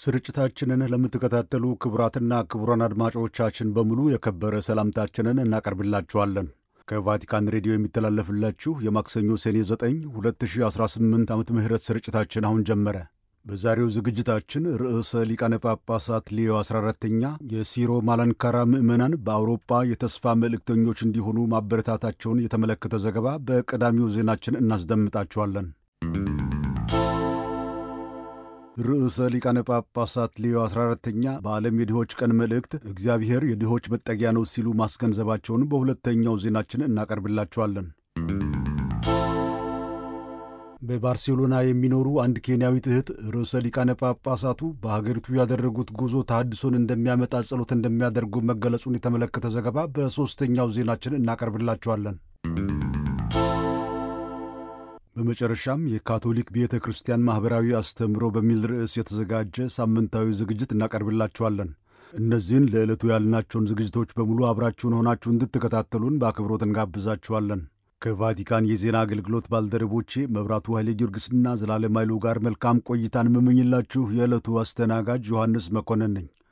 ስርጭታችንን ለምትከታተሉ ክቡራትና ክቡራን አድማጮቻችን በሙሉ የከበረ ሰላምታችንን እናቀርብላችኋለን። ከቫቲካን ሬዲዮ የሚተላለፍላችሁ የማክሰኞ ሰኔ 9 2018 ዓመተ ምህረት ስርጭታችን አሁን ጀመረ። በዛሬው ዝግጅታችን ርዕሰ ሊቃነ ጳጳሳት ሌዮ 14ተኛ የሲሮ ማላንካራ ምዕመናን በአውሮፓ የተስፋ መልእክተኞች እንዲሆኑ ማበረታታቸውን የተመለከተ ዘገባ በቀዳሚው ዜናችን እናስደምጣችኋለን። ርዕሰ ሊቃነ ጳጳሳት ሌዮ 14ተኛ በዓለም የድሆች ቀን መልእክት እግዚአብሔር የድሆች መጠጊያ ነው ሲሉ ማስገንዘባቸውን በሁለተኛው ዜናችን እናቀርብላችኋለን። በባርሴሎና የሚኖሩ አንድ ኬንያዊት እህት ርዕሰ ሊቃነ ጳጳሳቱ በሀገሪቱ ያደረጉት ጉዞ ተሃድሶን እንደሚያመጣ ጸሎት እንደሚያደርጉ መገለጹን የተመለከተ ዘገባ በሦስተኛው ዜናችን እናቀርብላችኋለን። በመጨረሻም የካቶሊክ ቤተ ክርስቲያን ማኅበራዊ አስተምህሮ በሚል ርዕስ የተዘጋጀ ሳምንታዊ ዝግጅት እናቀርብላችኋለን። እነዚህን ለዕለቱ ያልናቸውን ዝግጅቶች በሙሉ አብራችሁን ሆናችሁ እንድትከታተሉን በአክብሮት እንጋብዛችኋለን። ከቫቲካን የዜና አገልግሎት ባልደረቦቼ መብራቱ ኃይሌ ጊዮርጊስና ዘላለም ኃይሉ ጋር መልካም ቆይታን የምመኝላችሁ የዕለቱ አስተናጋጅ ዮሐንስ መኮንን ነኝ።